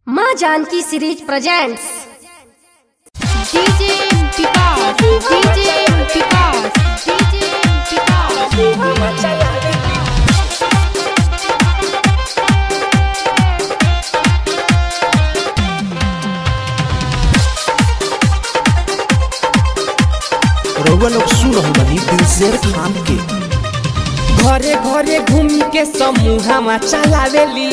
माँ Janaki series presents DJ Vikas DJ Vikas DJ Vikas रउआ लोग सुन रहल बानी दिलशेर खान के घरे घरे घूमी के समूहमा चलावेली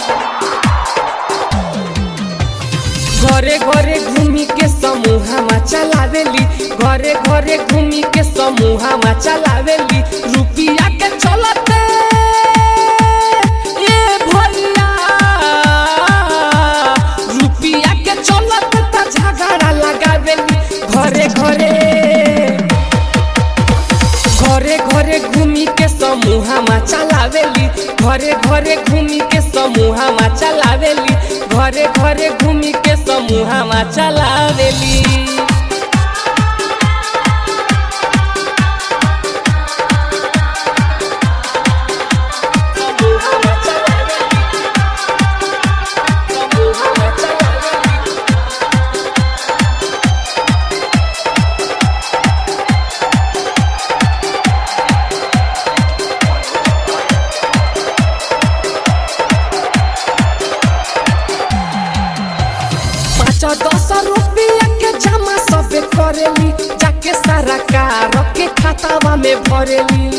घरे घरे घूमी के समूहमा चलावेली घरे घरे घूमी के समूहमा चलावेली रुपिया के चलते ए भैया रुपिया के चलते त झगड़ा लगावेली घरे घरे घरे घरे घूमी के समूहमा चलावेली घरे घरे घूमी के समूहमा चलावेली घरे घरे घूमी के समूहमा चलावेली समूहमा चलावेली। समूहमा चलावेली। पाँच दस रुपया के जमा सबे करेली जाके सारा कार के खातावा में भरेली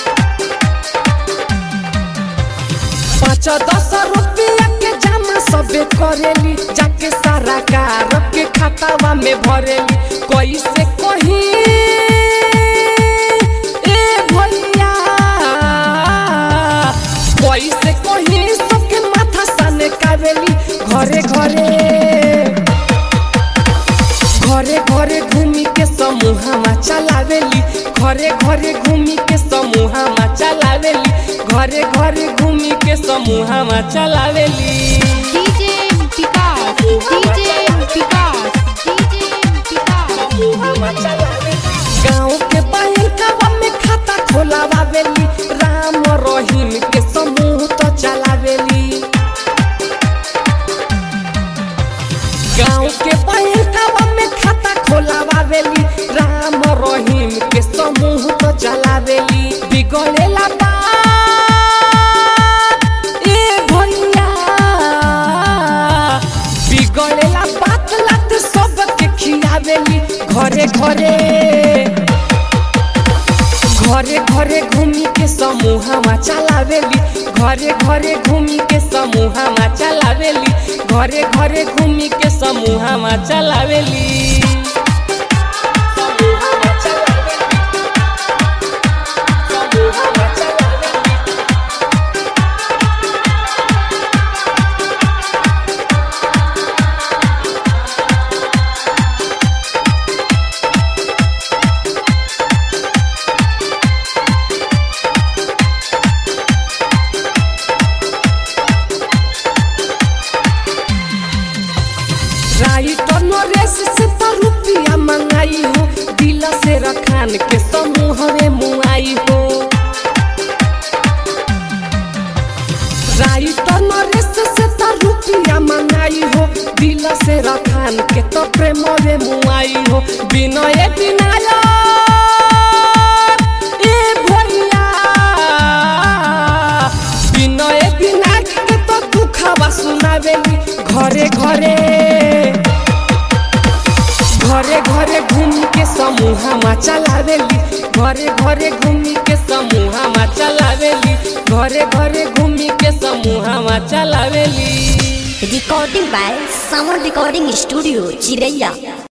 पाँच दस रुपया के जमा सबे करेली जाके सारा कार के खातावा में भरेली कैसे कही ए भैया कैसे कही सबके माथा साने कावेली घरे घरे घरे घरे घूमी के समूहमा चलावेली घरे घरे घूमी के समूहमा चलावेली घरे घरे घूमी के समूहमा चलावेली DJ Vikas DJ Vikas DJ Vikas गाँव के बैंकवा में खाता खोलावेली राम रहीम के समूह तो चलावेली गाँव के बैंकवा में खाता खोलावेली राम रहीम के समूह तो चलावेली बिगड़ेला बात ए भैया बिगड़ेला बात लात सबके खियावेली घरे घरे घरे घरे घूमी के समूहमा चलावेली घरे घरे घूमी के समूहमा चलावेली घरे घरे घूमी के समूहमा चलावेली समूहमा चलावेली। समूहमा चलावेली। राइटर नरेश से तो रुपया मंगाई हो दिल से रखान के समूह में मुआई हो राइटर नरेश से तो रुपया मंगाई हो दिल से रखान के तो प्रेम में मुआई हो विनय विनायक ए भैया विनय विनायक के तो दुखवा सुनावेली घरे घरे घरे घरे घूमी के समूहमा चलावेली घरे घरे घूमी के समूहमा चलावेली घरे घरे घूमी के समूहमा चलावेली recording by sound recording studio चिरैया